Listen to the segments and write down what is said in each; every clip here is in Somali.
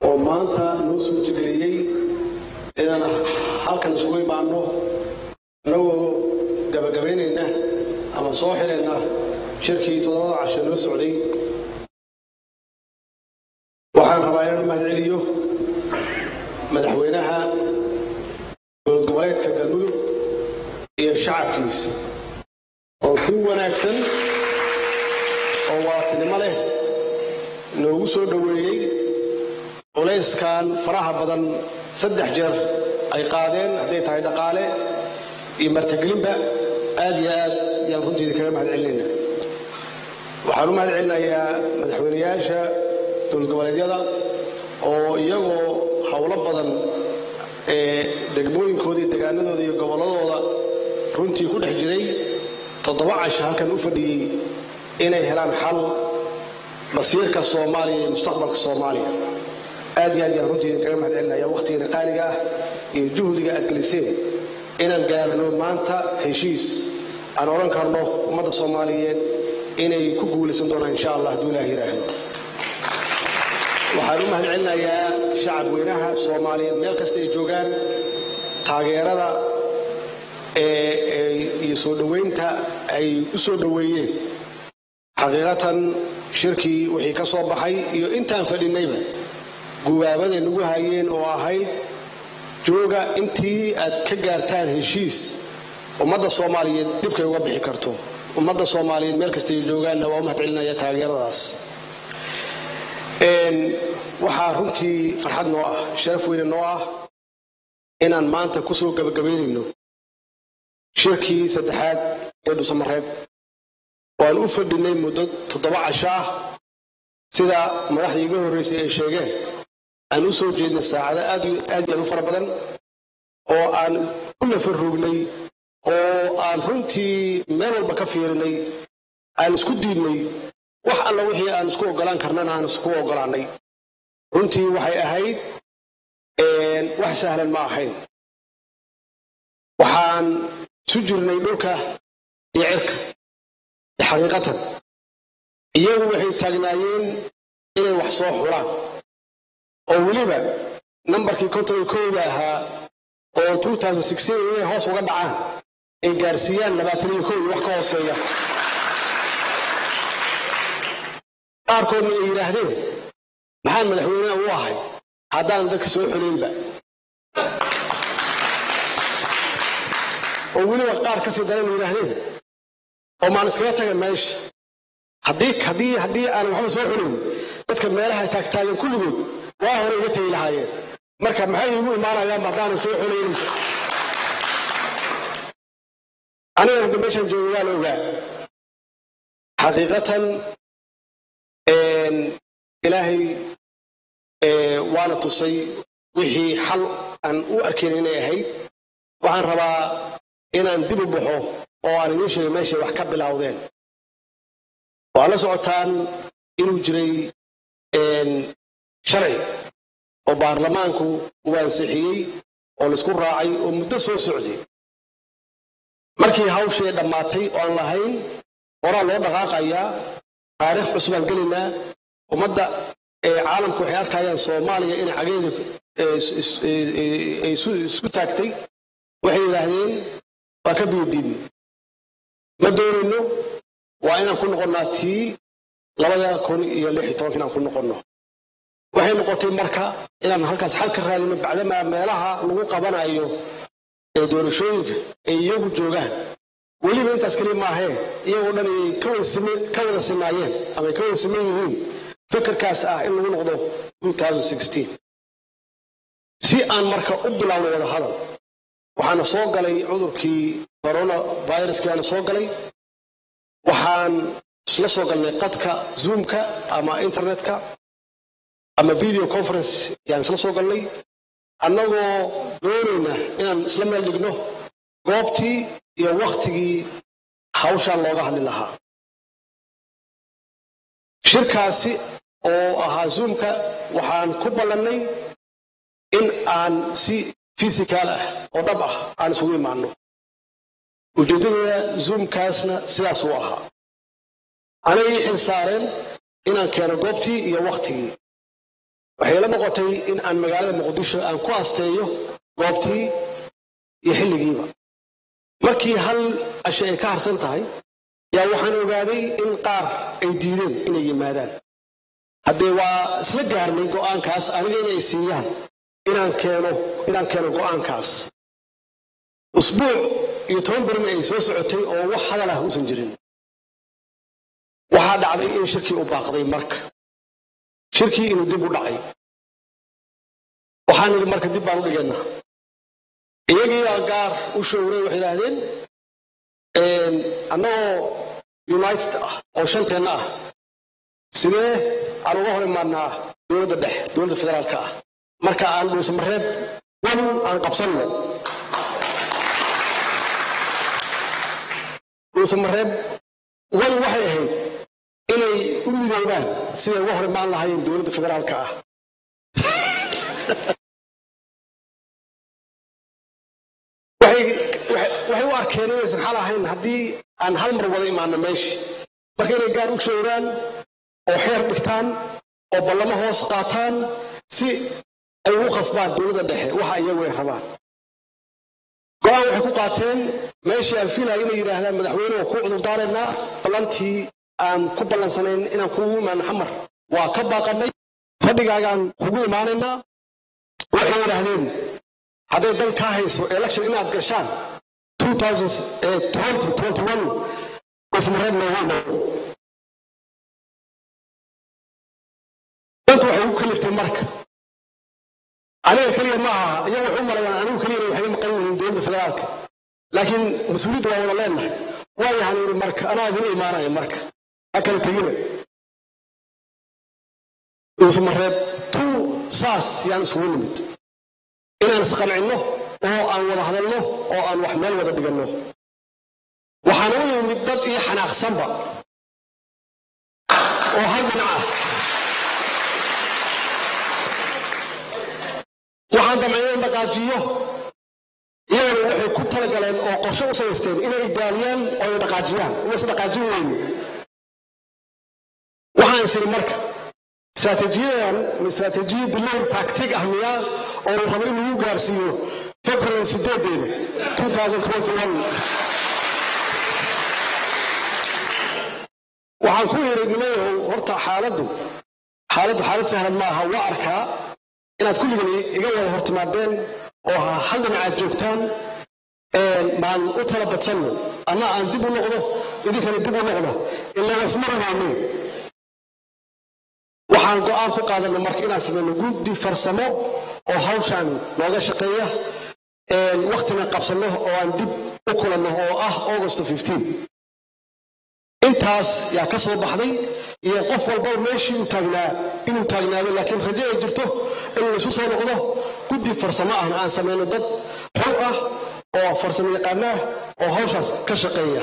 oo maanta noo suurtageliyey inaan halkan isugu imaanno annagoo gabagabaynayna ama soo xirayna shirkii toddobada casho noo socday waxaan rabaa inaan u mahadceliyo madaxweynaha dowlad goboleedka galmudug iyo shacabkiisa oo si wanaagsan oo waatinimo leh noogu soo dhoweeyey culayskan faraha badan saddex jeer ay qaadeen hadday tahay dhaqaale iyo martagelinba aad iyo aad ayaan runteeda kaga mahad celinaynaa waxaan u mahad celinayaa madaxweynayaasha dowlad goboleedyada oo iyagoo howlo badan ee degmooyinkooda iyo degaanadooda iyo gobolladooda runtii ku dhex jiray toddoba casho halkan u fadhiyey inay helaan xal masiirka soomaaliya iyo mustaqbalka soomaaliya aad iyo aad yaan runtii kaga mahad celinaya wakhtigan qaaliga ah iyo juhdiga aad geliseen inaan gaarno maanta heshiis aan odhan karno ummadda soomaaliyeed inay ku guulaysan doonaan insha allah hadduu ilaah yidhaahdo waxaan u mahad celinayaa shacab weynaha soomaaliyeed meel kasta ay joogaan taageerada iyo soo dhoweynta ay u soo dhoweeyeen xaqiiqatan shirkii wixii ka soo baxay iyo intaan fadhinayba gubaabaday nagu hayeen oo ahayd jooga intii aad ka gaartaan heshiis ummadda soomaaliyeed dhibkay uga bixi karto ummadda soomaaliyeed meel kasta ay joogaanna waa u mahad celinaya taageeradaas waxaa runtii farxad noo ah sharaf weyne noo ah inaan maanta ku soo gabagabaynayno shirkii saddexaad ee dhusamareeb waan u fadhinay muddo toddoba casho ah sida madaxdii iga horraysay ay sheegeen aan u soo jeednay saacado aad iyo aad u fara badan oo aan u nafarrugnay oo aan runtii meel walba ka fiirinay aan isku diidnay wax alla wixii aan isku oggolaan karnana aan isku oggolaannay runtii waxay ahayd wax sahlan ma ahayn waxaan isu jirnay dhulka iyo cirka xaqiiqatan iyagu waxay taagnaayeen inay wax soo xulaan oo weliba nambarkii konton iyo kowda ahaa oo inay hoos uga dhacaan ay gaarsiiyaan labaatan iyo kow iyo wax ka hooseeya qaarkoodna ay yidhaahdeen maxaan madaxweynaha u ahay haddaan dadka soo xuleynba oo weliba qaar kasii daran yidhaahdeen oo maan iskaga taga meesha haddii haddii aanan waxba soo xuleyn dadka meelaha taagtaagan kulligood waa hore iga tegi lahaayeen marka maxay igu imaanayaanba haddaanan soo xulaynin anigan hadda meeshaan jooga waa la ogaa xaqiiqatan ilaahay waana tusay wixii xal aan u arkayn inay ahayd waxaan rabaa inaan dib u baxo oo aan idiin sheegay meeshay wax ka bilowdeen waa la socotaan inuu jiray sharci oo baarlamaanku uu ansixiyey oo laisku raacay oo muddo soo socday markii hawshii dhammaatay oo aan lahayn horaa loo dhaqaaqayaa taariikh cusubaan gelaynaa ummadda caalamku waxay arkayaan soomaaliya in cageeda ay isku taagtay waxay yidhaahdeen waa ka biyodiidni ma doonayno waa inaan ku noqonnaa tii labada kun iyo lix iyo tobanka inaan ku noqonno waxay noqotay marka inaan halkaas xal ka raadino bacdamaa meelaha lagu qabanayo ee doorashooyinka ay iyagu joogaan weliba intaas keliya maahee iyagoo dhan ay ka wada sinaayeen ama ay ka wada siman yihiin fikirkaas ah in lagu noqdo si aan marka u bilowno wada hadal waxaana soo galay cudurkii corona viruskaana soo galay waxaan isla soo galnay qadka zoomka ama internetka ama video conference yaan isla soo galnay annagoo doonayna inaan isla meel dhigno goobtii iyo wakhtigii hawshaan looga hadli lahaa shirkaasi oo ahaa zoomka waxaan ku ballannay in aan si fisikaal ah oo dhab ah aan isugu imaanno ujeeddadooda zoomkaasna sidaas uu ahaa anay ii xil saareen inaan keeno goobtii iyo wakhtigii waxay la noqotay in aan magaalada muqdisho aan ku asteeyo goobtii iyo xilligiiba markii hal ashe ay ka harsan tahay yaa waxaan ogaaday in qaar ay diideen inay yimaadaan haddee waa isla gaarnay go'aankaas aniga inay siiyaan inaan keeno inaan keeno go'aankaas usbuuc iyo toban bermi ay soo socotay oo wax hadal ah uusan jirin waxaa dhacday in shirkii u baaqday marka shirkii inuu dib u dhacay waxaan idhi marka dib baan u dhigaynaa iyagiiaa gaar u showray waxay idhaahdeen annagoo united ah oo shanteenna ah sidee aan uga hor imaanaa dowladda dhexe dowladda federaalka ah marka aan dhuusamareeb wan aan qabsanno dhuusamareeb wan waxay ahayd inay u midoobaan siday uga hor imaan lahaayeen dowladda federaalka ah waxay u arkeen inaysan xal ahayn haddii aan hal mar wada imaano meeshii marka inay gaar u showraan oo xeer dhigtaan oo ballamo hoos qaataan si ay ugu khasbaan dowladda dhexe waxa iyagu ay rabaan go-aan waxay ku qaateen meeshii aan fiilaya inay yidhaahdaan madaxweyne waa kuu cudurdaaraynaa ballantii aan ku ballansanayn inaan kugu imaano xamar waa ka baaqanay fadhigaagaan kugu imaanaynaa waxay yidhaahdeen hadday dan kaa hayso election inaad gashaan ismareeb noogu dhow danta waxay ugu kaliftay marka aniga keliya ma aha iyagu waxu malayaan anigu keliyana waxay maqan yihiin dowladda federaalka laakiin mas-uuliyadda waa wada leenahay waayahan yidhi marka anaa idin imaanaya marka ha kala tegina ismareeb tuu saas yaan isugu nimid inaan isqancinno oo aan wada hadalno oo aan wax meel wada dhiganno waxaan u yimid dad ii xanaaqsanba oo hal dhinac ah waxaan damcay inaan dhaqaajiyo iyagana waxay ku talagaleen oo qorshe u samaysteen inay idaaliyaan oo ay dhaqaajiyaan inaysan dhaqaajin weyni waxaan isiri marka istaraatiijiyadan ma istaraatiijiya bilow taagtig ah miyaa oo la rabo in lagu gaarsiiyo february sideedeeda waxaan ku yidhi nimayahow horta xaaladdu xaaladdu xaalad sahlan ma aha waa arkaa inaad kulligan iga wada hortimaadeen oo hal dhinacaad joogtaan maan u tala badsanno anna aan dib u noqdo idinkana dib u noqda ilaa isma rabaane waxaan go'aan ku qaadanay marka inaan samayno guddi farsamo oo hawshaan nooga shaqeeya waktina qabsanno oo aan dib u kulanno oo ah august intaas yaa ka soo baxday iyo qof walba meeshii uu taagnaa inuu taagnaado laakiin rajo ay jirto inuu isu soo noqdo guddi farsamo ahna aan samayno dad xor ah oo farsamo yaqaana ah oo hawshaas ka shaqeeya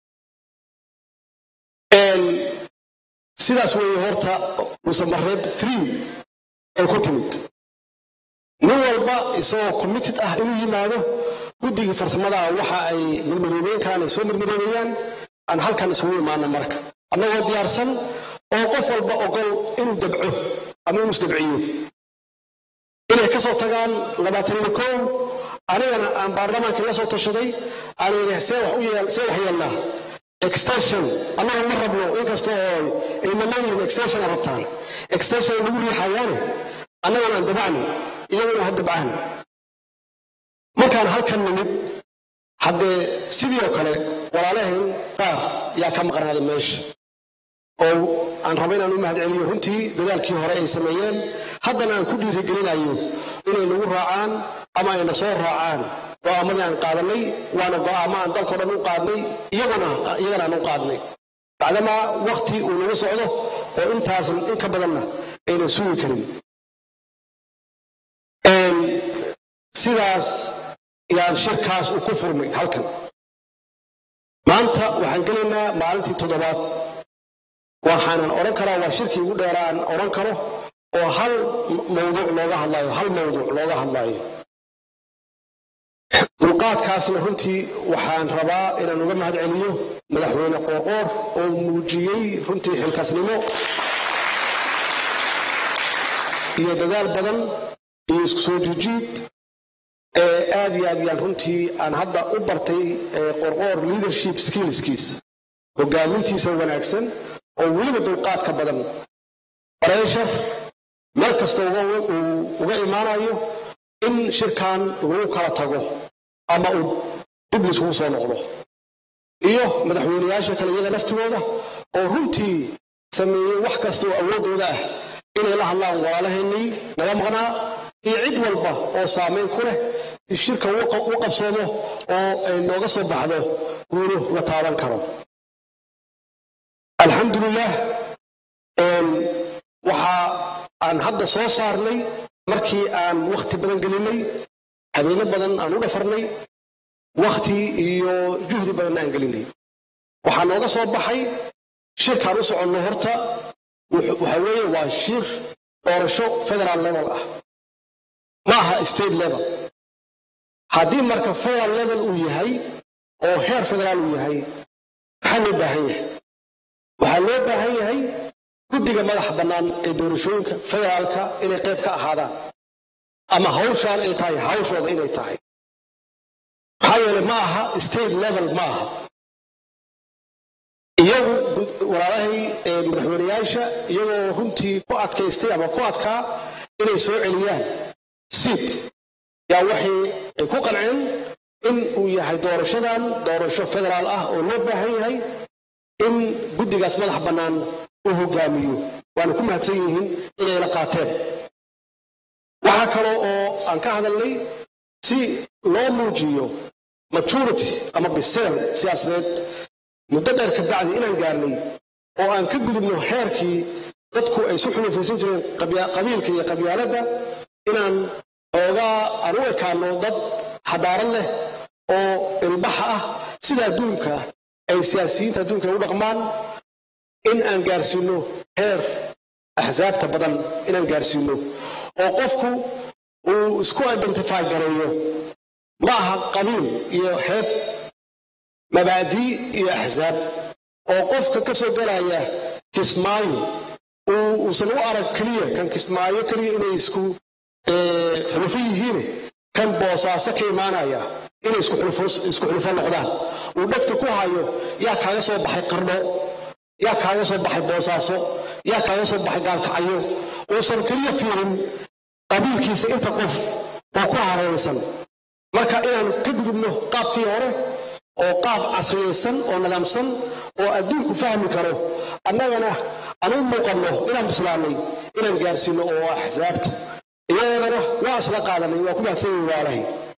sidaas weeye horta musamareeb three ay ku timid nin walba isagoo committed ah inuu yimaado guddigii farsamada waxa ay mirmadoobeyn karaan ay soo mirmadoobeeyaan aan halkan isugu imaana marka annagoo diyaarsan oo qof walba ogol inuu dabco ama inuu isdabciyo inay ka soo tagaan labaatan iyo kow anigana aan baarlamaankii la soo tashaday aan idhi see wax yeelnaa extension annaga ma rabno inkasta oo ayna leeyihiin extension a rabtaan extension ay nagu riixayaane annagana aan dabacno iyaguna ha dabcaan markaan halkan nimid haddee sidii oo kale walaalahayn qaar yaa ka maqnaaday meesha oo aan raba inaan u mahadceliyo runtii dadaalkii hore ay sameeyeen haddana aan ku dhiirigelinayo inay nagu raacaan ama ayna soo raacaan go'aamadii aan qaadanay waana go'aamo aan dalkao dhan u qaadnay iyaguna iyagana aan u qaadnay bacdamaa wakti uu nagu socdo oo intaas in ka badanna aynan sugi karin sidaas yaan shirkaas uu ku furmay halkan maanta waxaan gelaynaa maalintii toddobaad waxaanan odhan karaa waa shirkii ugu dheeraan odhan karo oo hal mawduuc looga hadlaayo hal mawduuc looga hadlaayo dulqaadkaasna runtii waxaan rabaa inaan uga mahad celiyo madaxweyne qoorqoor oo muujiyey runtii xilkaasnimo iyo dadaal badan iyo isku soo jijiid aad iyo aad yaan runtii aan hadda u bartay qorqoor leadership skillskiisa hogaamintiisa wanaagsan oo weliba dulqaadka badan bareshar meel kasta uga imaanayo in shirkan lagu kala tago ama uu dib laiskugu soo noqdo iyo madaxweyneyaasha kale iyaga laftigooda oo runtii sameeyey wax kasta oo awooddooda ah inay la hadlaan walaalaheennii naga maqnaa iyo cid walba oo saamayn ku leh shirka u qabsoomo oo ay nooga soo baxdo guulo la taaban karo alxamdulilah waxa aan hadda soo saarnay markii aan wakhti badan gelinay habeeno badan aan u dhafarnay wakhti iyo juhdi badanna aan gelinay waxaa nooga soo baxay shirkaan u soconno horta waxa weeye waa shir doorasho federal level ah ma aha state level haddii marka federal level uu yahay oo heer federaal uu yahay maxaa loo baahan yahay waxaa loo baahan yahay guddiga madaxa bannaan ee doorashooyinka federaalka inay qayb ka ahaadaan ama hawshaan ay tahay hawshooda inay tahay maxaa yeelay ma aha state level ma aha iyagu walaalahay madaxweyneyaasha iyagoo runtii ku adkaystay ama ku adkaa inay soo celiyaan siid yaa waxay ay ku qanceen in uu yahay doorashadan doorasho federaal ah oo loo baahan yahay in guddigaas madax bannaan uu hogaamiyo waana ku mahadsan yihiin inay la qaateen waxaa kaloo oo aan ka hadalnay si loo muujiyo maturity ama biseel siyaasadeed muddo dheer ka bacdi inaan gaarnay oo aan ka gudubno heerkii dadku ay su xulufaysan jireen qabiilka iyo qabyaaladda inaan xoogaa aan u ekaano dad xadaarad leh oo ilbaxa ah sida adduunka ay siyaasiyiinta adduunka ay u dhaqmaan in aan gaarsiino heer axsaabta badan inaan gaarsiino oo qofku uu isku identify gareeyo ma aha qabiil iyo xeeb mabaadii iyo axsaab oo qofka ka soo galaya kismaayo uusan u arag keliya kan kismaayo keliya inay isku xulufo yihiin kan boosaaso ka imaanaya inay isku xulufo noqdaan uu dhegta ku hayo yaa kaaga soo baxay qardho yaa kaaga soo baxay boosaaso yaa kaaga soo baxay gaalkacyo uusan keliya fiirin qabiilkiisa inta qof oo ku hareeraysan marka inaan ka gudubno qaabkii hore oo qaab casriyaysan oo nidaamsan oo adduunku fahmi karo annagana aan u muuqanno inaan bislaanay inaan gaarsiino oo axsaabta iyadana waa isla qaadanay waa ku mahadsan yihin waalahay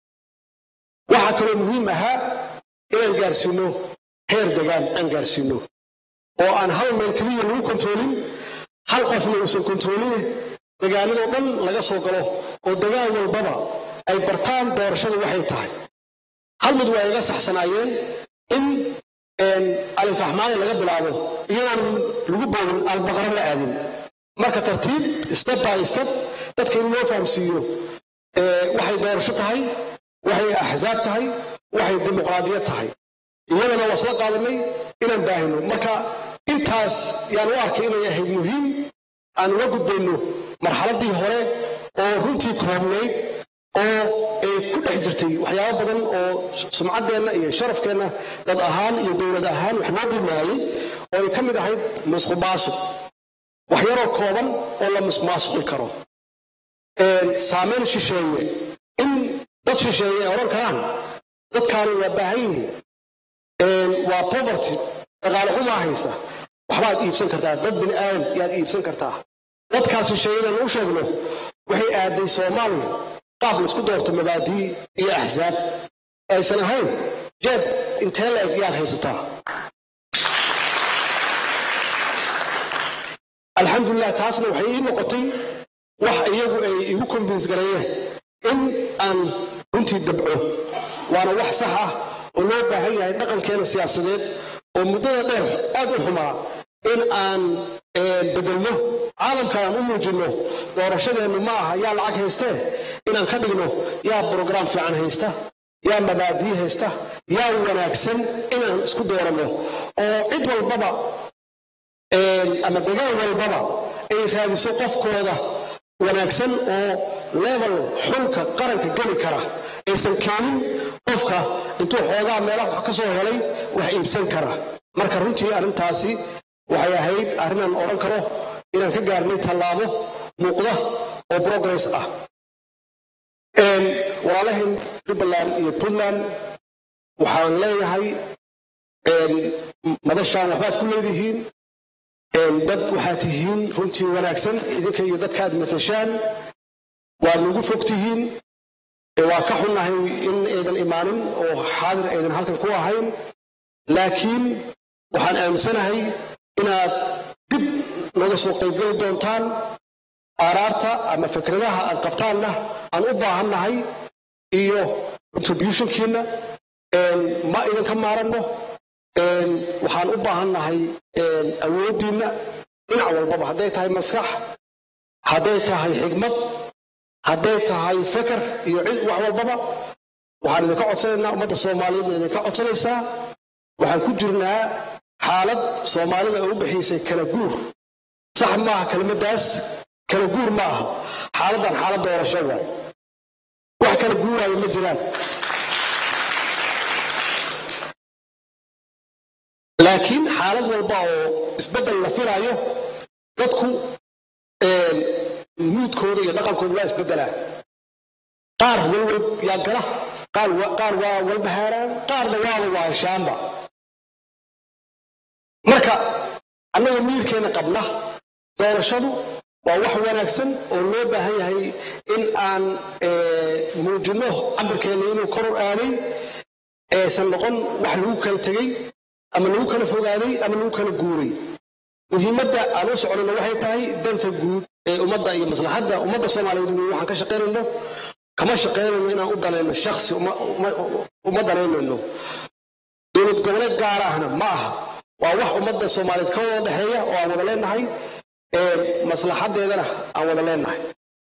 waxaa kaloo muhiim ahaa inaan gaarsiino heer degaan aan gaarsiino oo aan hal meel keliya lagu kontoolin hal qofna uusan kontooline degaanadoo dhan laga soo galo oo degaan walbaba ay bartaan doorashada waxay tahay hal mid waa iga saxsanaayeen in alinfaxmaaya laga bilaabo iyadaan lagu boodin albaqaro la aadin marka tartiib step by step dadka in loo fahamsiiyo waxay doorasho tahay waxay axsaab tahay waxay dimuqraadiyad tahay iyadana waa isla qaadanay inaan baahino marka intaas yaan u arkay inay ahayd muhiim aan uga gudbayno marxaladdii hore oo runtii koobnayd oo ay ku dhex jirtay waxyaabo badan oo sumcaddeenna iyo sharafkeenna dad ahaan iyo dowlad ahaan wax noo dhimaayey oo ay ka mid ahayd musqumaasuq wax yaroo kooban oo la musmaasuqi karo saamayn shisheeye in dad shisheeye ay odhan karaan dadkaani waa baahan yihiin waa poverty dhaqaale xumaa haysa waxbaad iibsan kartaa dad bini aadan yaad iibsan kartaa dadkaas shisheeyadan u sheegno waxay aaday soomaaliya qaab laisku doorto mabaadii iyo axsaab aysan ahayn jeeb intee la eg yaad haysataa alxamdulilah taasna waxay ii noqotay wax iyagu ay igu convince gareeyeen in aan runtii dabco waana wax sax ah oo loo baahan yahay dhaqankeena siyaasadeed oo muddada dheer aad u xumaa in aan bedelno caalamka aan u muujinno doorashadeennu ma aha yaa lacag haystee inaan ka dhigno yaa brograam fiican haysta yaa mabaadii haysta yaa wanaagsan inaan isku dooranno oo cid walbaba ama degaan walbaba ay raadiso qofkooda wanaagsan oo level xulka qaranka geli kara aysan keenin qofka intuu xoogaa meelaha wax ka soo helay wax iibsan kara marka runtii arrintaasi waxay ahayd arrinaan odhan karo inaan ka gaarnay tallaabo muuqda oo progress ah walaalahayn jubbaland iyo puntland waxaan leeyahay madashaan waxbaad ku leedihiin dad waxaad tihiin runtii wanaagsan idinka iyo dadka aad matashaan waad nagu fog tihiin waa ka xunnahay in aydan imaanin oo xaadir aydan halkan ku ahayn laakiin waxaan aaminsanahay inaad dib naga soo qaybgeli doontaan aaraarta ama fikradaha aad qabtaanna aan u baahannahay iyo contributionkiina ma idinka maaranno waxaan u baahannahay awooddiinna dhinac walbaba hadday tahay maskax hadday tahay xigmad hadday tahay feker iyo cid wax walbaba waxaan idinka codsanaynaa ummadda soomaaliyeed na idinka codsanaysaa waxaan ku jirnaa xaalad soomaalida oo u bixiisay kala guur sax maaha kelmaddaas kala guur ma aha xaaladdan xaalad doorasho waay wax kala guuraayo ma jiraan laakiin xaalad walba oo isbeddel la filaayo dadku muudkooda iyo dhaqankooda waa isbeddelaa qaar walwal yaa gala qaar waa walbahaaraan qaarna waaba waashaanba marka annaga miirkeenna qabna doorashadu waa wax wanaagsan oo loo baahan yahay in aan muujinno cabirkeenna inuu koror aaday aysan noqon wax lagu kala tegey ama lagu kala fogaaday ama lagu kala guuray muhiimadda aan u soconayno waxay tahay danta guud ee ummadda iyo maslaxadda ummadda soomaaliyeed wey waxaan ka shaqaynayno kama shaqaynayno inaan u danayno shaksi uma danaynayno dowlad goboleed gaar ahna ma aha waa wax ummadda soomaaliyeed ka wada dhexeeya oo aan wada leenahay maslaxaddeedana aan wada leenahay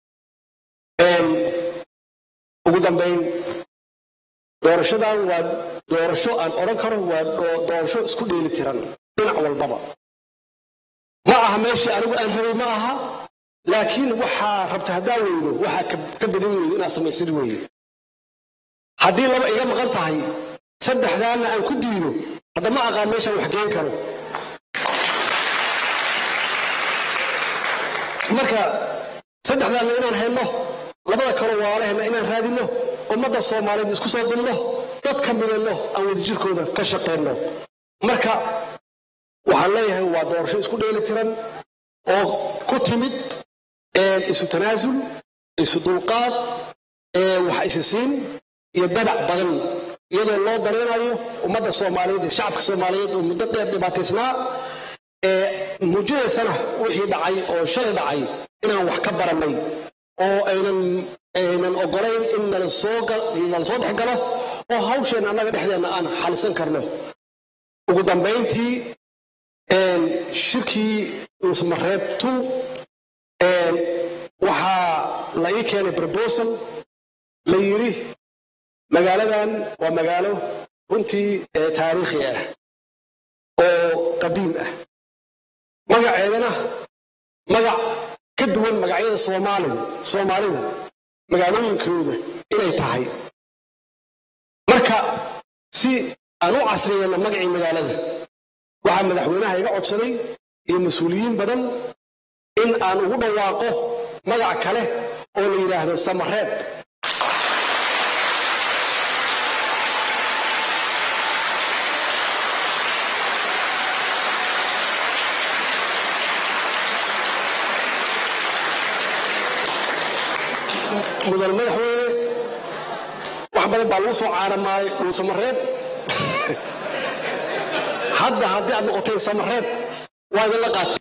ugu dambayn doorashadan waa doorasho aan odhan karo waa doorasho isku dheeli tiran dhinac walbaba ma aha meeshii anigu aan rabay ma aha laakiin waxaa rabta haddaa weydo waxaa ka badin weydo inaad samaysid weeye haddii laba iga maqan tahay saddexdaanna aan ku diido hadda ma aqaan meeshaan wax geen karo marka saddexdaanna inaan hayno labada kalo waalaheenna inaan raadinno ummadda soomaaliyeed isku soo dumno dadka midayno aan wadajirkooda ka shaqayno marka waxaan leeyahay waa doorasho isku dheeli tiran oo ku timid isu tanaasul isu dulqaad wax isisiin iyo dadac badan iyadoo loo danaynayo ummadda soomaaliyeed iyo shacabka soomaaliyeed oo muddo dheer dhibaataysnaa muujinaysana wixii dhacay oo shalay dhacay inaan wax ka barannay oo aynan aynan ogolayn in nala soo nala soo dhex galo oo hawsheen annaga dhexdeenna aan xalisan karno ugu dambayntii shirkii uusmareeb tu waxaa la ii keenay proposal la yidhi magaaladan waa magaalo runtii taariikhi ah oo qadiim ah magaceedana magac ka duwan magacyada soomaalida soomaalida magaalooyinkooda inay tahay marka si aan u casriyeyno magacii magaalada waxaa madaxweynaha iga codsaday iyo mas-uuliyiin badan in aan ugu dhawaaqo magac kale oo la yidhaahdo samareeb mudan madaxweyne wax badan baa lagu soo caaramaay uu samareeb hadda haddii aad noqoteen samareeb waa idinla qaatay